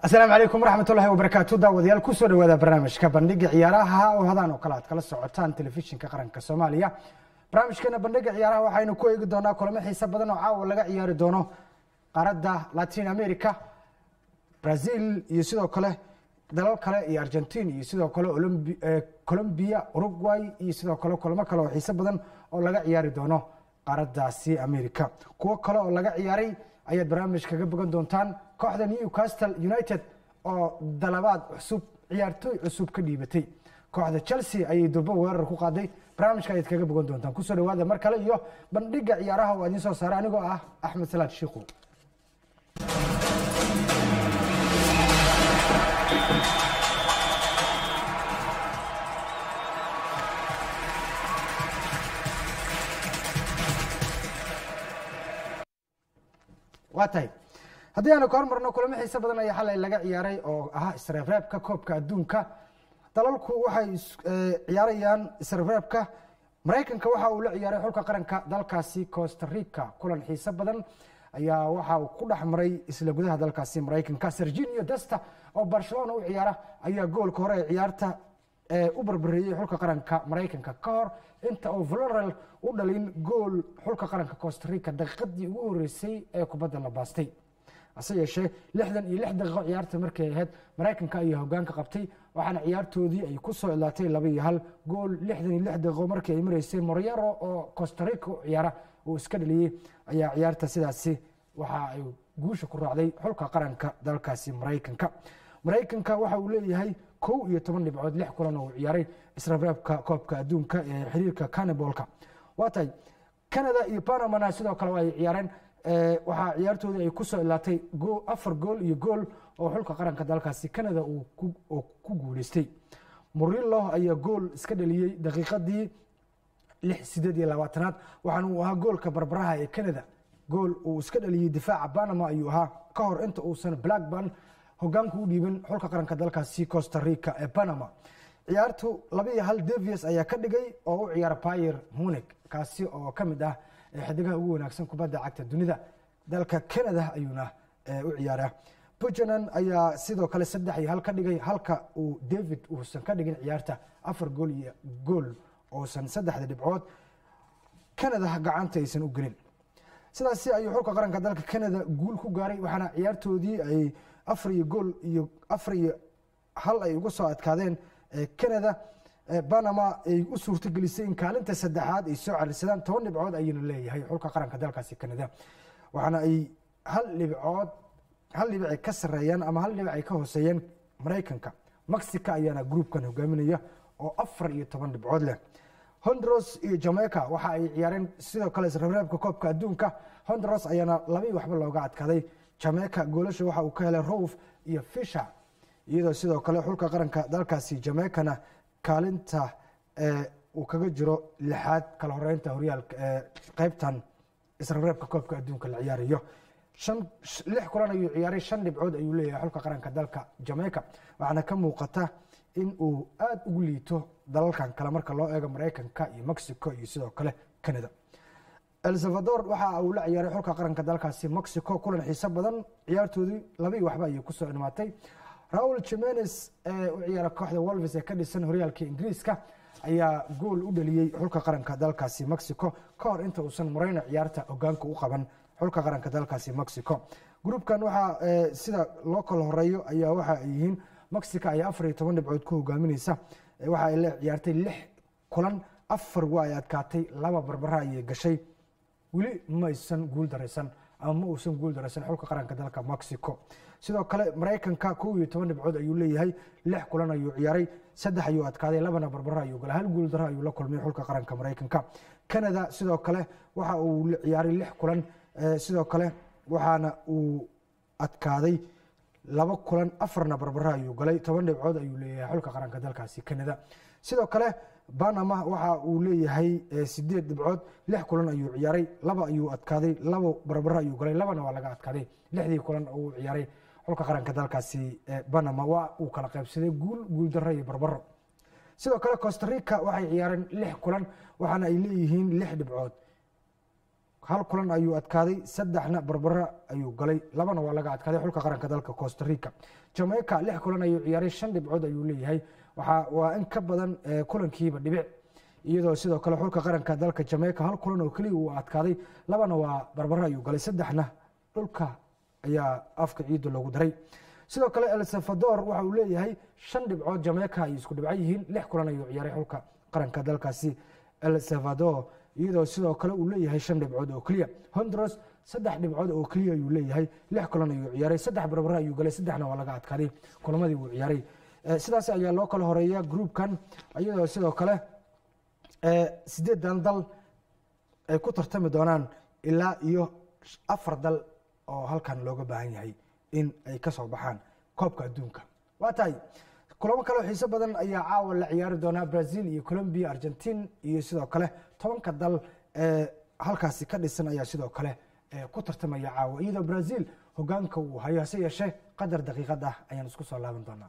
asalaamu calaykum waraxmatullahi wabarakaatu daawadayaal kusoo dhawaada barnaamijka bandhiga ciyaaraha oo hadaan oo kale aad kala socotaan telefishinka qaranka soomaaliya barnaamijkeena bandhiga ciyaaraha waxaynu ku eegi doonaa kulamo xiise badan oo caawa laga ciyaari doono qaaradda latin america brazil iyo sidoo kale dalal kale iyo argentin iyo sidoo kale colombia uruguay iyo sidoo kale kulamo kale oo xiise badan oo laga ciyaari doono qaaraddaasi america kuwo kale oo laga ciyaaray ayaad barnaamij kaga bogan doontaan kooxda newcastle united oo dalabaad cusub ciyaartooy cusub ka dhiibatay kooxda chelsea ayay durbo weerar ku qaaday barnaamijka ayaad kaga bogan doontaan kusoo dhawaada mar kale iyo bandhiga ciyaaraha oo idiin soo saara anigoo ah axmed salaad shiikhu waa tahay haddii aanu ka hormarno kulamo xiise badan ayaa xalay laga ciyaaray oo ahaa isreebreebka koobka adduunka dalalku waxay ciyaarayaan isreebreebka maraykanka waxa uu la ciyaaray xulka qaranka dalkaasi costa rica kulan xiise badan ayaa waxa uu ku dhex maray isla gudaha dalkaasi maraykanka serginio desta oo barcelona u ciyaara ayaa goolka hore ee ciyaarta u barbareeyey xulka qaranka maraykanka ka hor inta uu valorel u dhalin gool xulka qaranka costa rica daqiiqadii ugu horeysay ee kubadda la baastay hase yeeshee lixdan iyo lix daqiiqo ciyaarta markay ahayd maraykanka ayaa hogaanka qabtay waxaana ciyaartoodii ay ku soo ilaatay laba iyo hal gool lixdan iyo lix daqiiqo markii ay maraysay moryaro oo costa rica u ciyaara uu iska dhaliyey ayaa ciyaarta sidaasi waxa ay guusha ku raacday xulka qaranka dalkaasi maraykanka maraykanka waxa uu leeyahay kow iyo toban dhibcood lix kulan oo uu ciyaaray israreebka koobka adduunka ee xiriirka canibolka waa tahay canada iyo panamana sidoo kale ay ciyaareen waxaa ciyaartoodii ay kusoo ilaatay afar gool iyo gool oo xulka qaranka dalkaasi canada oo ku guuleystay murillo ayaa gool iska dhaliyey daqiiqadii lix sideed iyo labaatanaad waxaana uu ahaa goolka barbaraha ee canada gool uu iska dhaliyey difaaca panama ayuu ahaa ka hor inta uusan blackburn hogaanku u dhiiban xulka qaranka dalkaasi costa rica ee panama ciyaartu laba iyo hal davies ayaa ka dhigay oo u ciyaara bayer munig kaasi oo ka mid ah xidigaha ugu wanaagsan kubadda cagta dunida dalka canada ayuuna u ciyaaraa puntland ayaa sidoo kale saddex iyo hal ka dhigay halka uu david uusan ka dhigin ciyaarta afar gool iyo gool uusan saddexda dhibcood canada gacanta aysan u gelin sidaasi ayuu xulka qaranka dalka canada guul ku gaaray waxaana ciyaartoodii ay afar iyo gool iyo afar iyo hal ay uga soo adkaadeen canada panama ay u suurtagelisay in kaalinta saddexaad ay soo carisadaan toban dhibcood ayuuna leeyahay xulka qaranka dalkaasi canada waxaana ay hal dhibcood hal dhibic ay ka sareeyaan ama hal dhibic ay ka hooseeyeen maraykanka mexica ayaana groupkan hogaaminaya oo afar iyo toban dhibcood leh honduras iyo jamaica waxa ay ciyaareen sidoo kale isreebreebka koobka adduunka honduras ayaana labii waxba looga adkaaday jamaica goolasha waxa uu ka helay rouf iyo fisher iyadoo sidoo kale xulka qaranka dalkaasi jamaicana kaalinta uu kaga jiro lixaad kala horeynta horyaalka qeybtan isreebreebka koobka adduunka la ciyaarayo lix kulan ayuu ciyaaray shan dhibcood ayuu leeyahay xulka qaranka dalka jamaica waxaana ka muuqata in uu aada ugu liito dalalkan kale marka loo eego maraykanka iyo mexico iyo sidoo kale canada el salvador waxa uu la ciyaaray xulka qaranka dalkaasi mexico kulan xiise badan ciyaartoodii labii waxba ayay kusoo imaatay raul jimenes ee u ciyaara kooxda wolves ee ka dhisan horyaalka ingiriiska ayaa gool u dhaliyey xulka qaranka dalkaasi mexico ka hor inta uusan moreyno ciyaarta hogaanka u qaban xulka qaranka dalkaasi mexico groupkan waxaa sida loo kala horeeyo ayaa waxa ay yihiin mexico ayaa afar iyo toban dhibcood ku hogaamineysa waxa ay la ciyaartay lix kulan afar waa ay adkaatay laba barbara ayay gashay weli maysan guul daraysan ama ma uusan guul daraysan xulka qaranka dalka mexico sidoo kale maraykanka kow iyo toban dhibcood ayuu leeyahay lix kulan ayuu ciyaaray saddex ayuu adkaaday labana barbaro ayuu galay hal guul daro ayuu la kulmay xulka qaranka maraykanka canada sidoo kale waxa uu ciyaaray lix kulan sidoo kale waxaana uu adkaaday laba kulan afarna barbaro ayuu galay toban dhibcood ayuu leeyahay xulka qaranka dalkaasi canada sidoo kale panama waxa uu leeyahay sideed dhibcood lix kulan ayuu ciyaaray laba ayuu adkaaday labo barbaro ayuu galay labana waa laga adkaaday lixdii kulan uu ciyaaray xulka qaranka dalkaasi panama waa uu kala qaybsaday guul guuldaro iyo barbaro sidoo kale costa rica waxay ciyaareen lix kulan waxaana ay leeyihiin lix dhibcood hal kulan ayuu adkaaday saddexna barbara ayuu galay labana waa laga adkaaday xulka qaranka dalka costa rica jamaica lix kulan ayuu ciyaaray shan dhibcood ayuu leeyahay waa in ka badan kulankiiba dhibic iyadoo sidoo kale xulka qaranka dalka jamaica hal kulan oo keliya uu adkaaday labana waa barbara ayuu galay saddexna dhulka ayaa afka ciidda loogu daray sidoo kale el salvador waxa uu leeyahay shan dhibcood jamaica ay isku dhibco yihiin lix kulan ayuu ciyaaray xulka qaranka dalkaasi el salvador iyadoo sidoo kale uu leeyahay shan dhibcood oo keliya honduras saddex dhibcood oo keliya ayuu leeyahay lix kulan ayuu ciyaaray saddex barbara ayuu galay saddexna waa laga adkaaday kulamadii uu ciyaaray sidaas ayaa loo kala horeeya groupkan iyadoo sidoo kale sideedan dal ay ku tartami doonaan ilaa iyo afar dal oo halkan looga baahan yahay in ay ka soo baxaan koobka adduunka waa tahay kulamo kaleo xiiso badan ayaa caawa la ciyaari doonaa brazil iyo colombia argentin iyo sidoo kale tobanka dal ee halkaasi ka dhisan ayaa sidoo kale ku tartamaya caawa iyadoo brazil hogaanka uu hayo hase yeeshee qadar daqiiqad ah ayaan isku soo laaban doonaa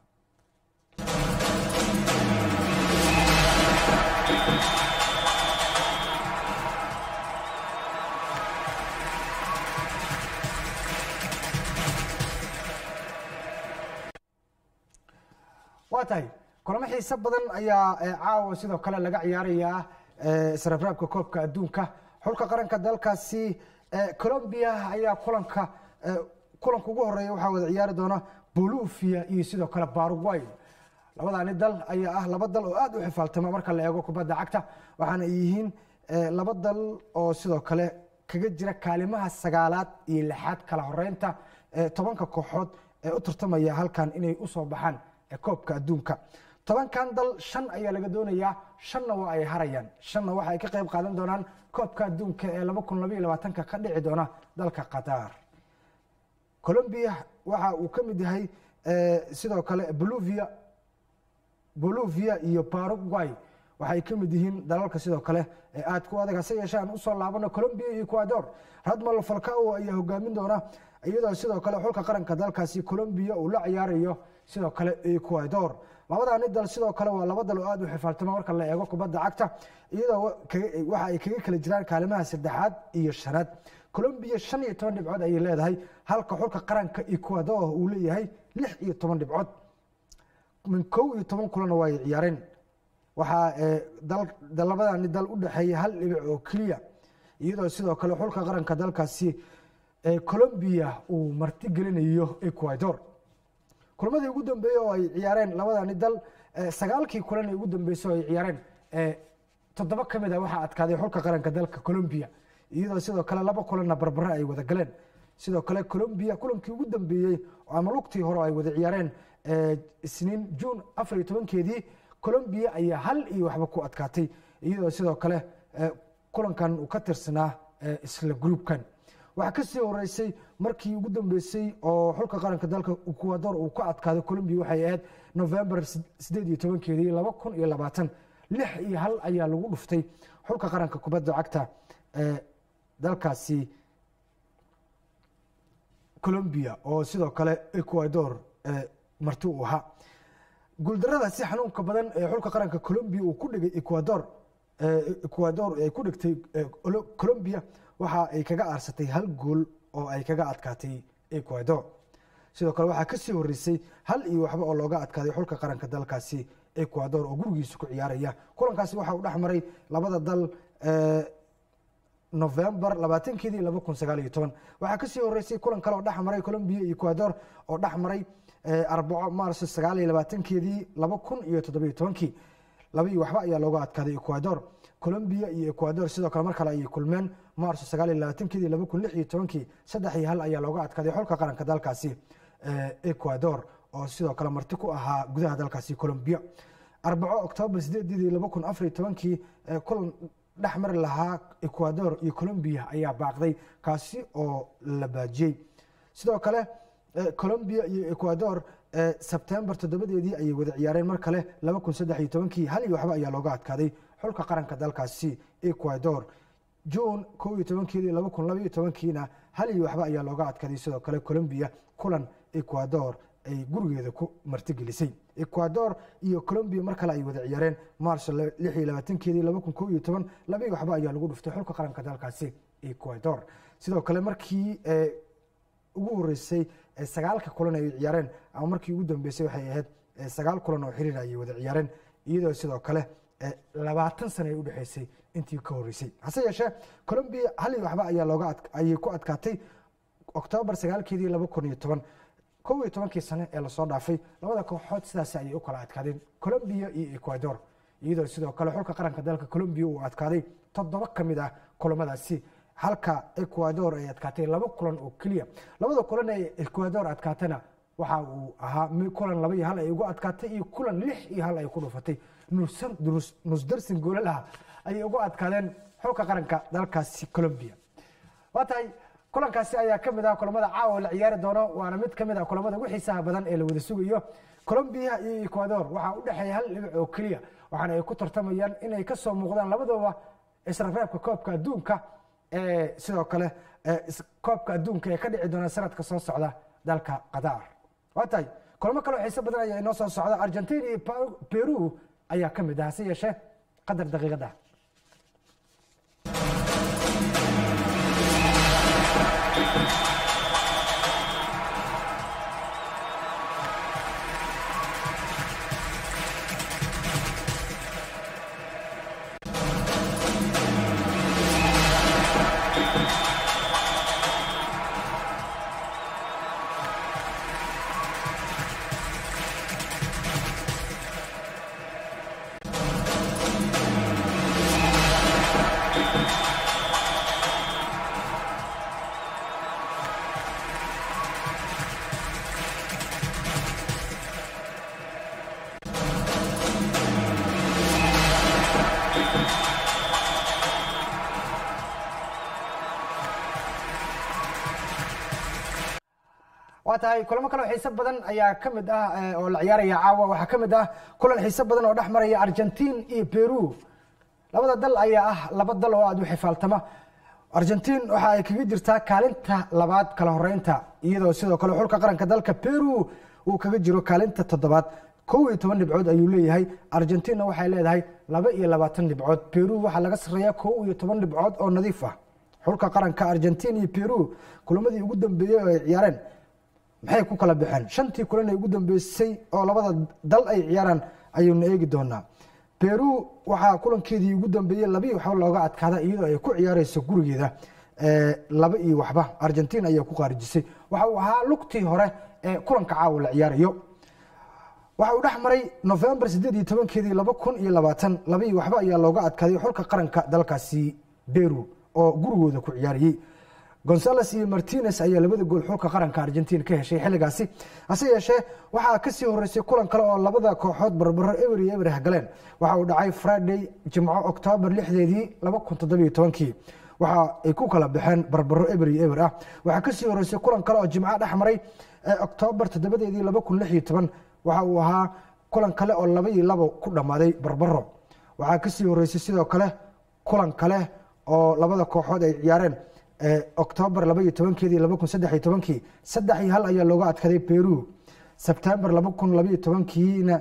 waa tahay kulamo xiise badan ayaa caawa sidoo kale laga ciyaarayaa israbraabka koobka adduunka xulka qaranka dalkaasi colombia ayaa kulanka kulanka ugu horeeya waxaa wada ciyaari doona bolivia iyo sidoo kale baruguay labadaani dal ayaa ah laba dal oo aad u xifaaltama marka la eego kubadda cagta waxaana ay yihiin laba dal oo sidoo kale kaga jira kaalimaha sagaalaad iyo lixaad kala horeynta tobanka kooxood ee u tartamaya halkan inay usoo baxaan koobka adduunka tobankan dal shan ayaa laga doonayaa shanna waa ay harayaan shanna waxa ay ka qayb qaadan doonaan koobka adduunka ee laba kun labaiyo labaatanka ka dhici doona dalka qatar colombia waxa uu ka mid yahay sidoo kale bolivia bolivia iyo paraguay waxay ka mid yihiin dalalka sidoo kale ee aad ku adag hase yeeshee aan usoo laabano colombia iyo ecuador radmal falcao ayaa hogaamin doona iyadoo sidoo kale xulka qaranka dalkaasi colombia uu la ciyaarayo sidoo kale ecuador labadaani dal sidoo kale waa laba dal oo aad u xifaaltama marka la eego kubadda cagta iyadoo waxa ay kaga kala jiraan kaalimaha saddexaad iyo shanaad colombia shan iyo toban dhibcood ayay leedahay halka xulka qaranka ecuador uu leeyahay lix iyo toban dhibcood min kow iyo toban kulana waa ay ciyaareen waxaa labadaani dal u dhexeeya hal dhibic oo keliya iyadoo sidoo kale xulka qaranka dalkaasi colombia uu marti gelinayo ecuador kulamadii ugu dambeeyey oo ay ciyaareen labadani dal sagaalkii kulan ee ugu dambeysay oo ay ciyaareen toddoba ka mid a waxaa adkaaday xulka qaranka dalka colombia iyadoo sidoo kale laba kulanna barbare ay wada galeen sidoo kale colombia kulankii ugu dambeeyey ama lugtii hore ay wada ciyaareen isniin juun afar iyo tobankeedii colombia ayaa hal iyo waxba ku adkaatay iyadoo sidoo kale kulankan uu ka tirsanaa isla groupkan waxaa kasii horeysay markii ugu dambeysay oo xulka qaranka dalka ecuador uu ka adkaaday colombia waxay ahayd november sideed iyo tobankeedii laba kun iyo labaatan lix iyo hal ayaa lagu dhuftay xulka qaranka kubadda cagta ee dalkaasi colombia oo sidoo kale ecuador marti uu ahaa guuldarada si xanuunka badan ee xulka qaranka colombia uu ku dhigay ecuador ecuador ay ku dhigtay colombia waxa ay kaga aarsatay hal gool oo ay kaga adkaatay ecuador sidoo kale waxaa kasii horeysay hal iyo waxba oo looga adkaaday xulka qaranka dalkaasi ecuador oo gurigiisa ku ciyaaraya kulankaasi waxa uu dhex maray labada dal november labaatankeedii laba kun sagaal iyo toban waxaa kasii horeysay kulan kale oo dhex maray colombia iyo ecuador oo dhex maray arbaco maarso sagaal iyo labaatankeedii laba kun iyo toddobiyo tobankii laba iyo waxba ayaa looga adkaaday ecuador colombia iyo ecuador sidoo kale mar kale ayay kulmeen maarso sagaal iyo labaatankeedii laba kun lix iyo tobankii saddex iyo hal ayaa looga adkaaday xulka qaranka dalkaasi ecuador oo sidoo kale marti ku ahaa gudaha dalkaasi colombia arbaco oktoobar sideedeedii laba kun afar iyo tobankii kulan dhex mari lahaa ecuador iyo colombia ayaa baaqday kaasi oo la baajiyey sidoo kale colombia iyo ecuador sebtembar toddobadeedii ayay wada ciyaareen mar kale laba kun saddex iyo tobankii hal iyo waxba ayaa looga adkaaday xulka qaranka dalkaasi ecuador juun kow iyo tobankeedii laba kun laba iyo tobankiina hal iyo waxba ayaa looga adkaaday sidoo kale colombia kulan ecuador ay gurigeeda ku martigelisay ecuador iyo colombia mar kale ay wada ciyaareen maarso lix iyo labaatankeedii laba kun kow iyo toban laba iyo waxba ayaa lagu dhuftay xulka qaranka dalkaasi ecuador sidoo kale markii ugu horeysay sagaalka kulan ay ciyaareen ama markii ugu dambeysay waxay ahayd sagaal kulan oo xiriir ayay wada ciyaareen iyadoo sidoo kale labaatan sana ay udhexeysay intii ka horeysay hase yeeshee colombia hal iyo waxba ayaa looga ayay ku adkaatay oktoobar sagaalkeedii laba kun iyo toban kow iyo tobankii sane ee lasoo dhaafay labada kooxood sidaas ayay u kala adkaadeen colombia iyo ecuador iyadoo sidoo kale xulka qaranka dalka colombia uu adkaaday toddoba ka mid ah kulamadaasi halka ecuador ay adkaatay laba kulan oo keliya labada kulan ee ecuador adkaatana waxa uu ahaa kulan laba iyo hal ay ugu adkaatay iyo kulan lix iyo hal ay ku dhufatay nusdarsin goolalaha ayay ugu adkaadeen xulka qaranka dalkaasi colombia waa tahay kulankaasi ayaa ka mid ah kulamada caawa la ciyaari doono waana mid ka mid ah kulamada ugu xiisaha badan ee la wada sugayo colombia iyo ecuador waxaa u dhexeeya hal dhibic oo keliya waxaana ay ku tartamayaan inay ka soo muuqdaan labadooba israreebka koobka adduunka ee sidoo kale koobka adduunka ee ka dhici doona sanadka soo socda dalka qatar waa tahay kulamo kaleo xiise badan ayaa inoo soo socda argentina iyo peru ayaa ka mid ah hase yeeshee qadar daqiiqada waa tahay kulamo kaleo xiise badan ayaa ka mid ah oo la ciyaaraya caawa waxaa ka mid ah kulan xiise badan oo dhex maraya argentin iyo peru labada dal ayaa ah laba dal oo aad u xifaaltama argentin waxa ay kaga jirtaa kaalinta labaad kala horeynta iyadoo sidoo kale xulka qaranka dalka peru uu kaga jiro kaalinta toddobaad kow iyo toban dhibcood ayuu leeyahay argentina waxay leedahay laba iyo labaatan dhibcood peru waxaa laga sareeya kow iyo toban dhibcood oo nadiif ah xulka qaranka argentin iyo peru kulamadii ugu dambeeyey oo ay ciyaareen maxay ku kala baxeen shantii kulan ay ugu dambeysay oo labada dal ay ciyaaraan ayuuna eegi doonaa peru waxaa kulankeedii ugu dambeeyey labii waxba looga adkaada iyadoo ay ku ciyaareyso gurigeeda laba iyo waxba argentin ayaa ku qaarijisay waxa uu ahaa lugtii hore ee kulanka caawa la ciyaarayo waxa uu dhex maray novembar sideed iyo tobankeedii laba kun iyo labaatan labii waxba ayaa looga adkaaday xulka qaranka dalkaasi peru oo gurigooda ku ciyaarayey gonzales iyo martinez ayaa labada gool xulka qaranka argentin ka heshay xilligaasi hase yeeshee waxaa kasii horeysay kulan kale oo labada kooxood barbaro eber iyo eber galeen waxa uu dhacay friday jimco oktoobar lixdeedii laba kun toddobiyo tobankii waxa ay ku kala baxeen barbaro eber iyo eber ah waxaa kasii horeysay kulan kale oo jimco dhex maray oktoobar toddobadeedii laba kun lix iyo toban waxa uu ahaa kulan kale oo laba iyo labo ku dhammaaday barbaro waxaa kasii horeysay sidoo kale kulan kale oo labada kooxood ay ciyaareen octoobar laba iyo tobankeedii laba kun saddex iyo tobankii saddex iyo hal ayaa looga adkaday peru sebtembar laba kun labaiyo tobankiina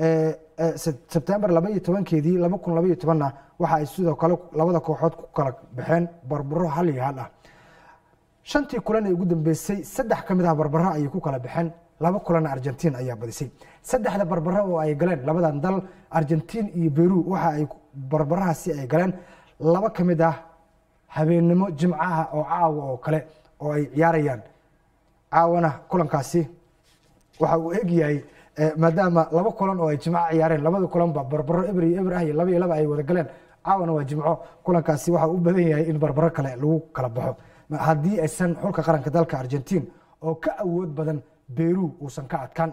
sebtembar laba iyo tobankeedii laba kun laba iyo tobanna waxa ay sidoo kale labada kooxood ku kala baxeen barbaro hal iyo hal ah shantii kulan ee ugu dambeysay saddex ka mid ah barbaro ayay ku kala baxeen laba kulanna argentin ayaa badisay saddexda barbaro oo ay galeen labadan dal argentin iyo peru waxa ay barbarahaasi ay galeen laba ka mid ah habeennimo jimcaha oo caawa oo kale oo ay ciyaarayaan caawana kulankaasi waxa uu egyahay maadaama laba kulan oo ay jimco ciyaareen labada kulanba barbaro eber iyo eber ah iyo laba iyo laba ay wada galeen caawana waa jimco kulankaasi waxa u badan yahay in barbaro kale lagu kala baxo haddii aysan xulka qaranka dalka argentin oo ka awood badan beru uusan ka adkaan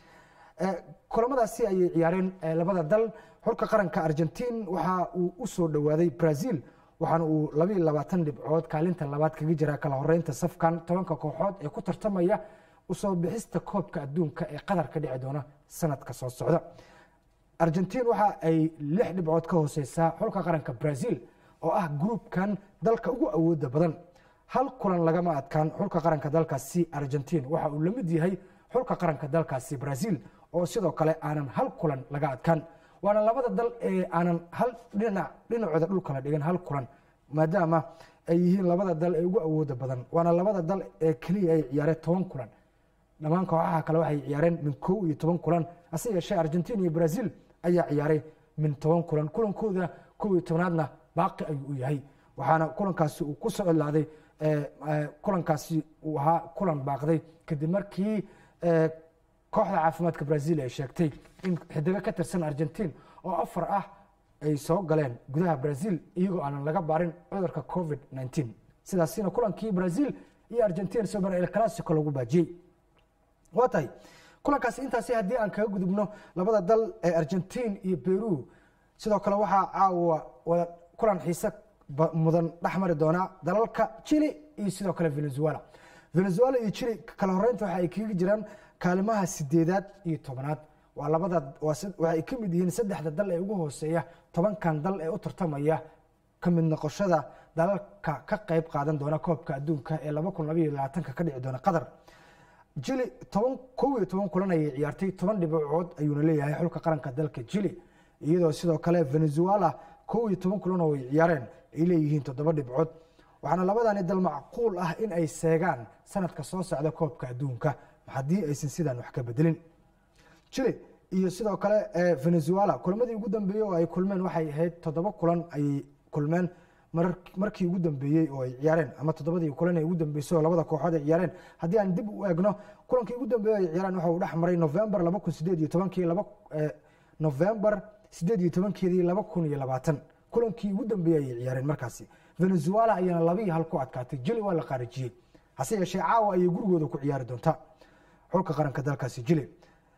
kulamadaasi ayay ciyaareen labada dal xulka qaranka argentin waxa uu u soo dhowaaday brazil waxaana uu labaiyo labaatan dhibcood kaalinta labaad kaga jira kala horeynta safkan tobanka kooxood ee ku tartamaya usoo bixista koobka adduunka ee qatar ka dhici doona sanadka soo socda argentin waxa ay lix dhibcood ka hooseysaa xulka qaranka brazil oo ah gruubkan dalka ugu awooda badan hal kulan lagama adkaan xulka qaranka dalkaasi argentin waxa uu lamid yahay xulka qaranka dalkaasi brazil oo sidoo kale aanan hal kulan laga adkaan waana labada dal ee aanan hal dhinac dhinacooda dhulka la dhigan hal kulan maadaama ay yihiin labada dal ee ugu awooda badan waana labada dal ee keliya ay ciyaareen toban kulan dhammaan kooxaha kale waxay ciyaareen min kow iyo toban kulan hase yeeshee argentina iyo brazil ayaa ciyaaray min toban kulan kulankooda kow iyo tobnaadna baaqi ayuu u yahay waxaana kulankaasi uu ku soo ilaaday kulankaasi uu ahaa kulan baaqday kadib markii kooxda caafimaadka brazil ay sheegtay in xidigo ka tirsan argentin oo afar ah ay soo galeen gudaha brazil iyagoo aanan laga baarin cudurka covid nteen sidaasina kulankii brazil iyo argentin sober el classico lagu baajiyey waa tahay kulankaasi intaasi haddii aan kaga gudubno labada dal ee argentin iyo peru sidoo kale waxaa caawa wada kulan xiise mudan dhex mari doonaa dalalka chile iyo sidoo kale venezuela venezuela iyo chile kala horeynta waxa ay kaga jiraan kaalimaha sideedaad iyo tobanaad waa labada waxay ka mid yihiin saddexda dal ee ugu hooseeya tobankan dal ee u tartamaya ka mid noqoshada dalalka ka qayb qaadan doona koobka adduunka ee laba kun labaiyo labaatanka ka dhici doona qatar jili toban kow iyo toban kulan ayay ciyaartay toban dhibcood ayuuna leeyahay xulka qaranka dalka jili iyadoo sidoo kale venezuela kow iyo toban kulan oo ay ciyaareen ay leeyihiin toddoba dhibcood waxaana labadani dal macquul ah in ay seegaan sanadka soo socda koobka adduunka haddii aysan sidaan wax ka bedelin jili iyo sidoo kale venezuela kulamadii ugu dambeeyey oo ay kulmeen waxay ahayd toddoba kulan ayay kulmeen markii ugu dambeeyey oo ay ciyaareen ama toddobadii kulan ee ugu dambeysay oo labada kooxood ay ciyaareen haddii aan dib u eegno kulankii ugu dambeeyey ay ciyaareen waxa uu dhex maray november laba kun sideed iyo tobankii laba november sideed iyo tobankeedii laba kun iyo labaatan kulankii ugu dambeeyey ayay ciyaareen markaasi venezuela ayaana labii hal ku adkaatay jili waa la qaarijiyey hase yeeshee caawa ayay gurigooda ku ciyaari doontaa xulka qaranka dalkaasi jili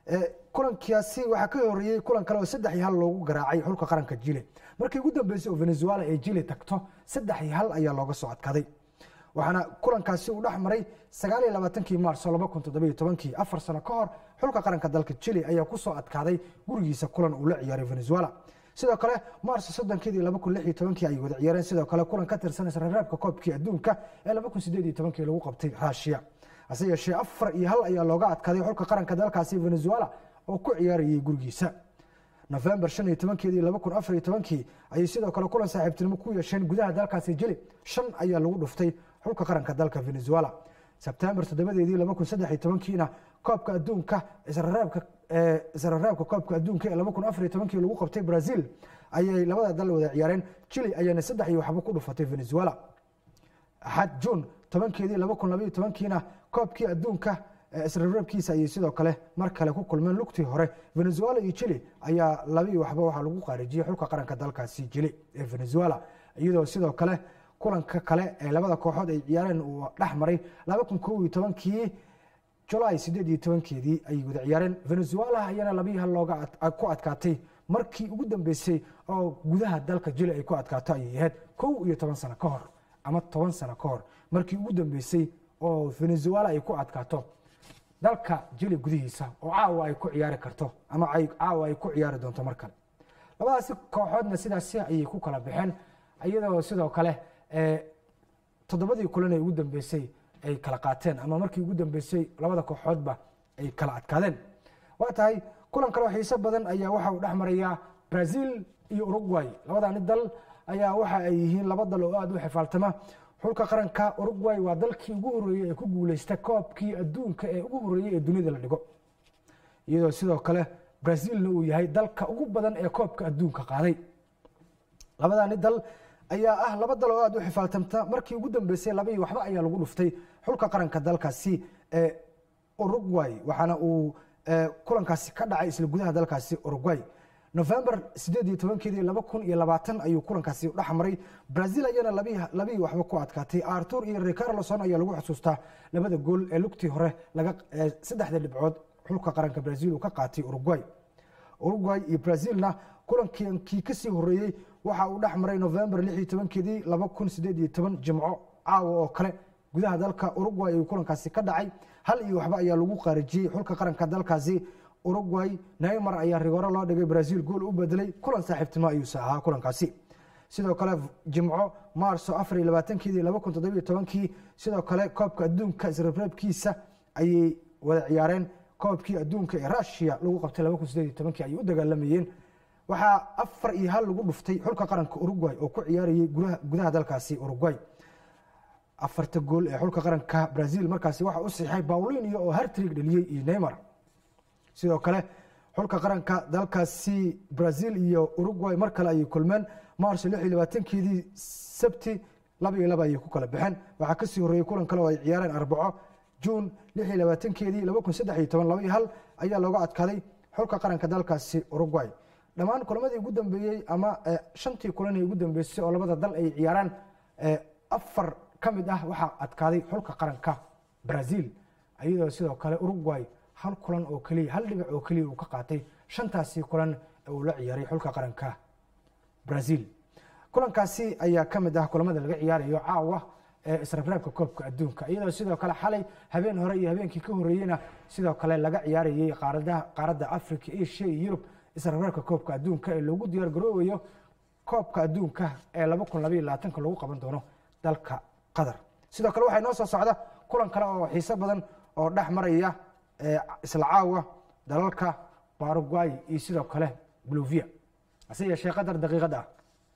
kulankaasi waxaa ka horeeyey kulan kale oo saddex iyo hal loogu garaacay xulka qaranka jile markii ugu dambeysay oo venezuela ee jile tagto saddex iyo hal ayaa looga soo adkaaday waxaana kulankaasi uu dhex maray sagaal iyo labaatankii maarso laba kun toddobiyo tobankii afar sano ka hor xulka qaranka dalka jile ayaa kusoo adkaaday gurigiisa kulan uu la ciyaaray venezuela sidoo kale maarso soddonkeedii laba kun lix iyo tobankii ay wada ciyaareen sidoo kale kulan ka tirsan israreebka koobkii adduunka ee laba kun sideed iyo tobankii lagu qabtay rushiya hase yeeshee afar iyo hal ayaa looga adkaaday xulka qaranka dalkaasi venezuela oo ku ciyaarayay gurigiisa nofembar shan iyo tobankeedii laba kun afar iyo tobankii ayay sidoo kale kulan saaxiibtinimo ku yeesheen gudaha dalkaasi jili shan ayaa lagu dhuftay xulka qaranka dalka venezuela sebtembar toddobadeedii laba kun saddex iyo tobankiina koobka adduunka israreebka israreebka koobka adduunka ee laba kun afar iyo tobankii lagu qabtay brazil ayay labada dal wada ciyaareen jili ayaana saddex iyo waxba ku dhufatay venezuela axad juun tobankeedii laba kun labaiyo tobankiina koobkii adduunka israreebkiisa ayay sidoo kale mar kale ku kulmeen lugtii hore venezuela iyo jili ayaa labii waxba waxaa lagu qaarijiyey xulka qaranka dalkaasi jili ee venezuela iyadoo sidoo kale kulanka kale ee labada kooxood ay ciyaareen uu dhex maray laba kun kow iyo tobankii julaay sideed iyo tobankeedii ayay wada ciyaareen venezuela ayaana labii hal looga ku adkaatay markii ugu dambeysay oo gudaha dalka jili ay ku adkaato ayay ahayd kow iyo toban sano ka hor ama toban sano ka hor markii ugu dambeysay oo venezuela ay ku adkaato dalka jili gudihiisa oo caawa ay ku ciyaari karto ama caawa ay ku ciyaari doonto mar kale labadaasi kooxoodna sidaasi ayay ku kala baxeen iyadoo sidoo kale toddobadii kulan ee ugu dambeysay ay kala qaateen ama markii ugu dambeysay labada kooxoodba ay kala adkaadeen waa tahay kulan kaleo xiiso badan ayaa waxa uu dhex marayaa brazil iyo uruguay labadani dal ayaa waxa ay yihiin laba dal oo aada u xifaaltama xulka qaranka uruguay waa dalkii ugu horeeyey ee ku guuleysta koobkii adduunka ee ugu horeeyey ee dunida la dhigo iyadoo sidoo kale brazilna uu yahay dalka ugu badan ee koobka adduunka qaaday labadani dal ayaa ah laba dal oo aada u xifaaltamta markii ugu dambeysay labii waxba ayaa lagu dhuftay xulka qaranka dalkaasi ee uruguay waxaana uu kulankaasi ka dhacay isla gudaha dalkaasi uruguay november sideed iyo tobankeedii laba kun iyo labaatan ayuu kulankaasi dhex maray brazil ayaana labii waxba ku adkaatay artur iyo ricarloson ayaa lagu xusuustaa labada gool ee lugtii hore saddexda dhibcood xulka qaranka brazil uu ka qaatay uruguay uruguay iyo brazilna kulankii kasii horeeyey waxa uu dhex maray november lix iyo tobankeedii laba kun sideed iyo toban jimco caawa oo kale gudaha dalka uruguay ayuu kulankaasi ka dhacay hal iyo waxba ayaa lagu qaarijiyey xulka qaranka dalkaasi uruguay neymar ayaa rigoro loo dhigay brazil gool u bedelay kulan saaxiibtinimo ayuuse ahaa kulankaasi sidoo kale jimco maarso afar iyo labaatankeedii laba kun toddobiyo tobankii sidoo kale koobka adduunka isreebreebkiisa ayay wada ciyaareen koobkii adduunka ee rushiya lagu qabtay laba kun sideed iyo tobankii ayay u dagaalamayeen waxaa afar iyo hal lagu dhuftay xulka qaranka uruguay oo ku ciyaarayay gudaha dalkaasi uruguay afarta gool ee xulka qaranka brazil markaasi waxa u siixay paulinio oo hartrig dheliyey iyo neymar sidoo kale xulka qaranka dalkaasi brazil iyo uruguay mar kale ayay kulmeen march lix iyo labaatankeedii sabti laba iyo laba ayay ku kala baxeen waxaa kasii horreeyey kulan kale oo ay ciyaareen arbaco juun lix iyo labaatankeedii laba kun saddex iyo toban laba iyo hal ayaa looga adkaaday xulka qaranka dalkaasi uruguay dhammaan kulamadii ugu dambeeyey ama shantii kulanee ugu dambeysay oo labada dal ay ciyaaraan afar ka mid ah waxaa adkaaday xulka qaranka brazil iyadoo sidoo kale uruguay hal kulan oo keliya hal dhibic oo keliya uu ka qaatay shantaasi kulan ee uu la ciyaaray xulka qaranka brazil kulankaasi ayaa ka mid ah kulamada laga ciyaarayo caawa ee israfraabka koobka adduunka iyadoo sidoo kale xalay habeen hore iyo habeenkii ka horreeyeyna sidoo kale laga ciyaarayay qaaradda africa asia iyo yurub israfraabka koobka adduunka ee loogu diyaar garoobayo koobka adduunka ee laba kun labaiyo labaatanka lagu qaban doono dalka qatar sidoo kale waxaa inoo soo socda kulan kale oo xiiso badan oo dhex maraya isla caawa dalalka baruguay iyo sidoo kale boluvia hase yeeshee qadar daqiiqad ah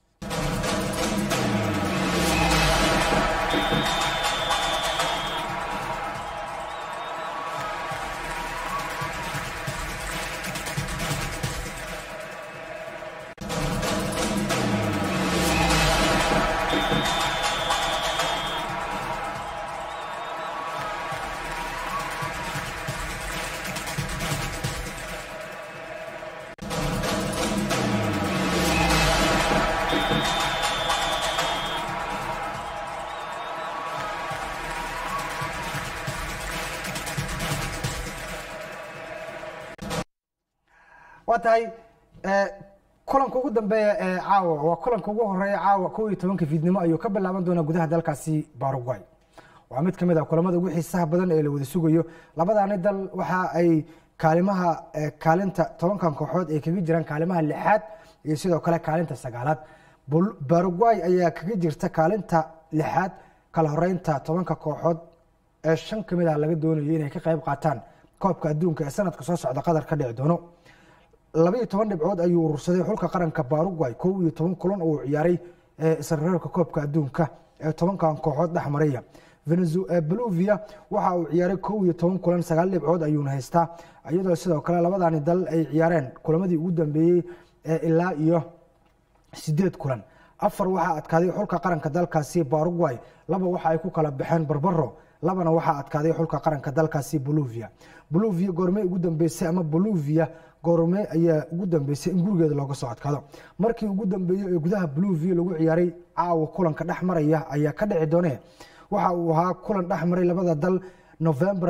waa tahay kulanka ugu dambeeya ee caawa waa kulanka ugu horeeya caawa kow iyo tobanka fiidnimo ayuu ka bilaaban doonaa gudaha dalkaasi baruguay waa mid kamid ah kulamada ugu xiisaha badan ee la wada sugayo labadaani dal waxa ay kaalimaha kaalinta tobankan kooxood ay kaga jiraan kaalimaha lixaad iyo sidoo kale kaalinta sagaalaad baruguay ayaa kaga jirta kaalinta lixaad kala horeynta tobanka kooxood ee shan kamid ah laga doonayo inay ka qayb qaataan koobka adduunka ee sanadka soo socda qatar ka dhici doono labaiyo toban dhibcood ayuu urursaday xulka qaranka baruguay kow iyo toban kulan oo uu ciyaaray israreerka koobka adduunka ee tobankan kooxood dhex maraya boluvia waxa uu ciyaaray kow iyo toban kulan sagaal dhibcood ayuuna haystaa iyadoo sidoo kale labadani dal ay ciyaareen kulamadii ugu dambeeyey ilaa iyo sideed kulan afar waxaa adkaaday xulka qaranka dalkaasi baruguay laba waxa ay ku kala baxeen barbaro labana waxaa adkaaday xulka qaranka dalkaasi boluvia boluvia goormey ugu dambeysay ama boluvia goorme ayaa ugu dambeysay in gurigeeda looga soo adkaado markii ugu dambeeyey ee gudaha boluvia lagu ciyaaray caawa kulanka dhex maraya ayaa ka dhici doone waxa uu ahaa kulan dhex maray labada dal november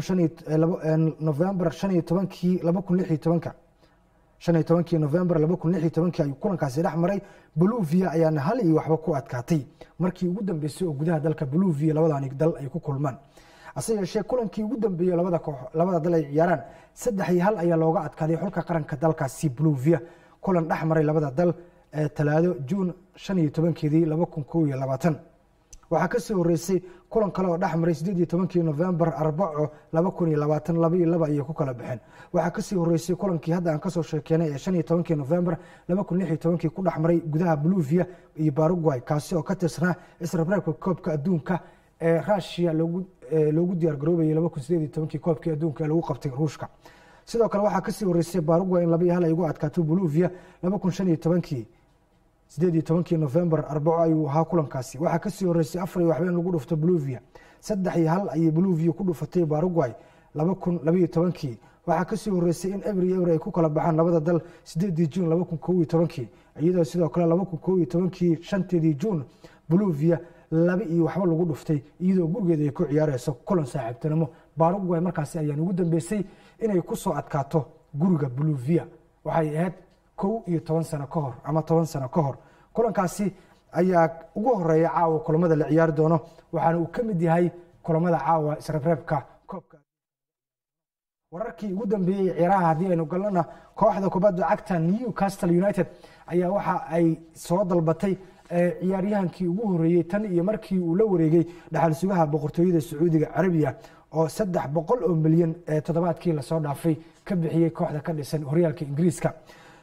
november shan iyo tobankii laba kun lix iyo tobanka shan iyo tobankii november laba kun lix iyo tobankii ayuu kulankaasi dhex maray boluvia ayaana hal iyo waxba ku adkaatay markii ugu dambeysay oo gudaha dalka boluvia labadani dal ay ku kulmaan hase yeeshee kulankii ugu dambeeyey labada koox labada dal ay ciyaaraan saddex iyo hal ayaa looga adkaaday xulka qaranka dalkaasi boluvia kulan dhex maray labada dal ee talaado juun shan iyo tobankeedii laba kun kow iyo labaatan waxaa kasii horeysay kulan kale oo dhex maray sideed iyo tobankii november arbaco laba kun iyo labaatan laba iyo laba ayay ku kala baxeen waxaa kasii horeysay kulankii hadda aan kasoo sheekeenay ee shan iyo tobankii november laba kun lix iyo tobankii ku dhex maray gudaha boluvia iyo baruguay kaasi oo ka tirsanaa israbraabka koobka adduunka ee rushia loogu diyaar garoobayay laba kun sideed iyo tobankii koobkii adduunka ee lagu qabtay ruushka sidoo kale waxaa kasii horeysay baruguay in laba iyo hal ay ugu adkaato boluvia laba kun shan iyo tobankii sideed iyo tobankii november arbaco ayuu ahaa kulankaasi waxaa kasii horeysay afar iyo waxba in lagu dhufto boluvia saddex iyo hal ayay boluvia ku dhufatay baruguay laba kun labaiyo tobankii waxaa kasii horeysay in ebri ebri ay ku kala baxaan labada dal sideedii juun laba kun kow iyo tobankii iyadoo sidoo kale laba kun kow iyo tobankii shanteedii juun boluvia laba iyo waxba lagu dhuftay iyadoo gurigeeda ay ku ciyaareyso kulan saaxiibtinimo baruguay markaasi ayaan ugu dambeysay inay kusoo adkaato guriga boluvia waxay ahayd kow iyo toban sano ka hor ama toban sano ka hor kulankaasi ayaa ugu horeeya caawa kulamada la ciyaari doono waxaana uu ka mid yahay kulamada caawa israbreebka koobka wararkii ugu dambeeyey ciyaaraha haddii aynu galnona kooxda kubadda cagta newcastle united ayaa waxa ay soo dalbatay ciyaaryahankii ugu horeeyey tan iyo markii uu la wareegay dhaxal sugaha boqortooyada sacuudiga carabiya oo saddex boqol oo milyan ee toddobaadkii lasoo dhaafay ka bixiyey kooxda ka dhisan horyaalka ingiriiska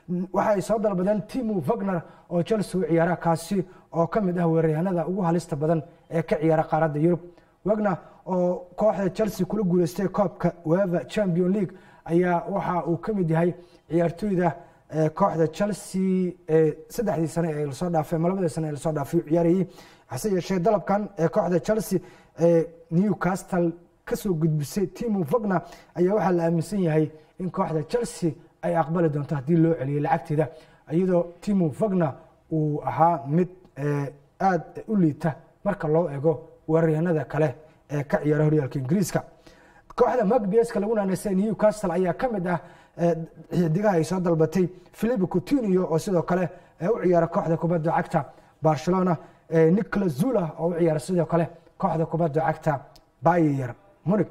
waxa ay soo dalbadeen timo wagner oo chelsea u ciyaara kaasi oo ka mid ah weeraryahanada ugu halista badan ee ka ciyaara qaaradda yurub wagner oo kooxda chelsea kula guuleystay koobka weva champion league ayaa waxa uu ka mid yahay ciyaartooyda kooxda chelsea saddexdii sane ee lasoo dhaafay ama labadii sane ee lasoo dhaafay u ciyaarayey hase yeeshee dalabkan ee kooxda chelsea ee newcastle kasoo gudbisay timo wagner ayaa waxaa la aaminsan yahay in kooxda chelsea ay aqbali doonto haddii loo celiyay lacagteeda iyadoo timo wagner uu ahaa mid aada u liita marka loo ego weeraryahanada kale ee ka ciyaara horyaalka ingiriiska kooxda magbiaska lagu naanaysa newcastle ayaa ka mid ah xidigaha ay soo dalbatay philip coutinio oo sidoo kale u ciyaara kooxda kubadda cagta barcelona nicolas zula oo u ciyaara sidoo kale kooxda kubadda cagta bayer munig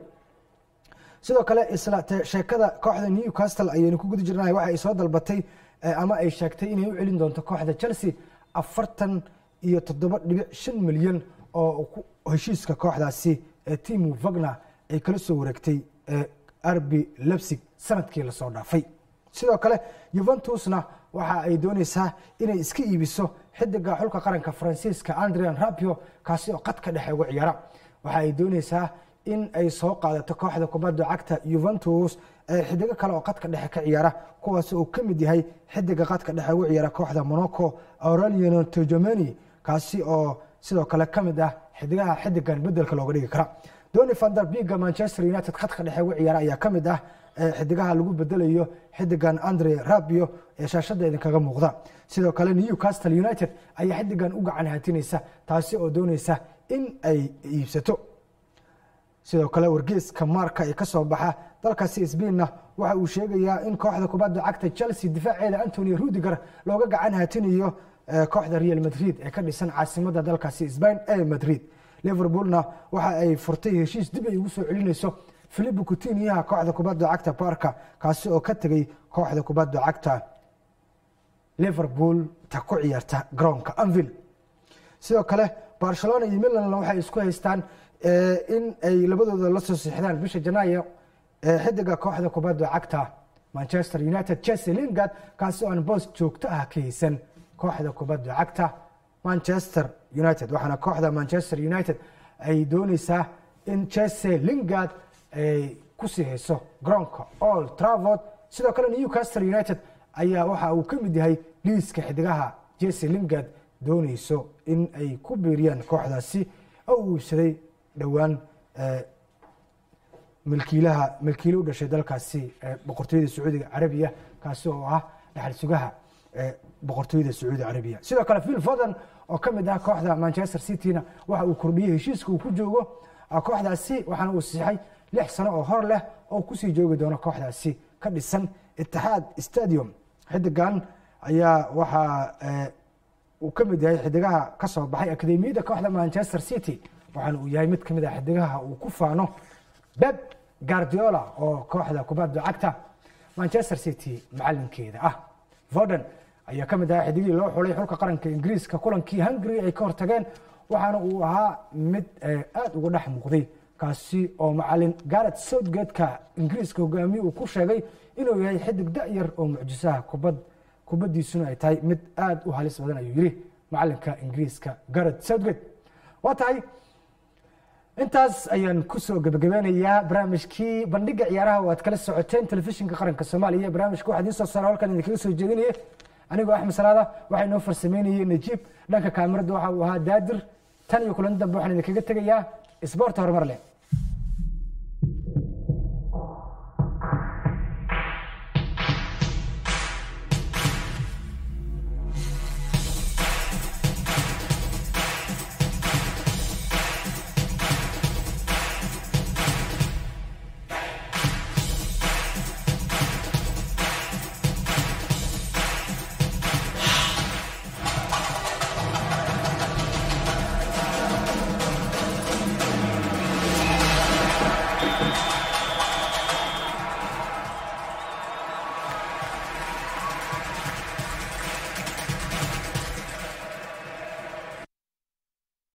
sidoo kale isla sheekada kooxda newcastle ayaynu ku guda jirnahay waxa ay soo dalbatay ama ay sheegtay inay u celin doonto kooxda chelsea afartan iyo toddoba dhibic shan milyan oo heshiiska kooxdaasi ee timo wagner ay kala soo wareegtay arbi lebsig sanadkii lasoo dhaafay sidoo kale yuventusna waxa ay dooneysaa inay iska iibiso xidiga xulka qaranka faransiiska andrian rabio kaasi oo qadka dhexe uga ciyaara waxa ay dooneysaa in ay soo qaadato kooxda kubadda cagta yuventus xidigo kale oo qadka dhexe ka ciyaara kuwaas uu ka mid yahay xidiga qadka dhexe uga ciyaara kooxda monaco aurelian tojomeni kaasi oo sidoo kale ka mid ah xidigaha xidigan bedelka looga dhigi kara doni vander biga manchester united khadka dhexe uga ciyaara ayaa ka mid ah xidigaha lagu bedelayo xidigan andre rabio ee shaashada idinkaga muuqda sidoo kale newcastle united ayaa xidigan u gacan hatinaysa taasi oo dooneysa in ay iibsato sidoo kale wargeeska marka ee kasoo baxa dalkaasi sbainna waxa uu sheegayaa in kooxda kubadda cagta chelsea difaaceeda antonio rudiger looga gacan hatinayo kooxda real madrid ee ka dhisan caasimada dalkaasi sbain ee madrid liverpoolna waxa ay furtay heshiis dib ay ugu soo celinayso philip coutinyaha kooxda kubadda cagta barka kaasi oo ka tegay kooxda kubadda cagta liverpool ta ku ciyaarta garoonka anvil sidoo kale barcelona iyo milanna waxay isku haystaan in ay labadooda la soo siixdaan bisha janaayo xidiga kooxda kubadda cagta manchester united chelsea lingard kaasi oo aan boos joogto ah ka haysan kooxda kubadda cagta manchester united waxaana kooxda manchester united ay dooneysaa in chelsea lingard ay kusii hayso garoonka all travord sidoo kale newcastle united ayaa waxa uu ka mid yahay liiska xidigaha jesse lingard dooneyso in ay ku biiriyaan kooxdaasi oo uu iibsaday dhowaan milkiilaha milkiile u dhashay dalkaasi boqortooyada sacuudiga carabiya kaasi oo ah dhaxal sugaha boqortooyada sacuudi carabiya sidoo kale phil foden oo ka mid ah kooxda manchester cityna waxa uu kordhiyey heshiiska uu ku joogo kooxdaasi waxaana uu siixay lix sano oo hor leh oo kusii joogi doono kooxdaasi ka dhisan itixaad stadium xidigan ayaa waxaa uu ka mid yahay xidigaha ka soo baxay akademiyadda kooxda manchester city waxaana uu yahay mid ka mid ah xidigaha uu ku faano beb guardiola oo kooxda kubadda cagta manchester city macalinkeeda ah voden ayaa ka mid ahaa xidigihii loo xulay xulka qaranka ingiriiska kulankii hungary ay ka hortageen waxaana uu ahaa mid aada uga dhex muuqday kaasi oo macalin garet southgateka ingiriiska hogaamiye uu ku sheegay inuu yahay xidig da-yar oo mucjisaha kubad kubaddiisuna ay tahay mid aada u halis badan ayuu yidhi macalinka ingiriiska garet southgate waa tahay intaas ayaan kusoo gebagabeynayaa barnaamijkii bandhiga ciyaaraha oo aad kala socoteen telefishinka qaranka soomaaliya barnaamijka waxaa idiin soo saara halkan idinkaga soo jeedinaya anigoo axmed salaada waxaa inoo farsameynayay najiib dhanka kaamirada waxa uu ahaa daadir tan iyo kulan dambe waxaan idinkaga tegayaa isboorta horumar leh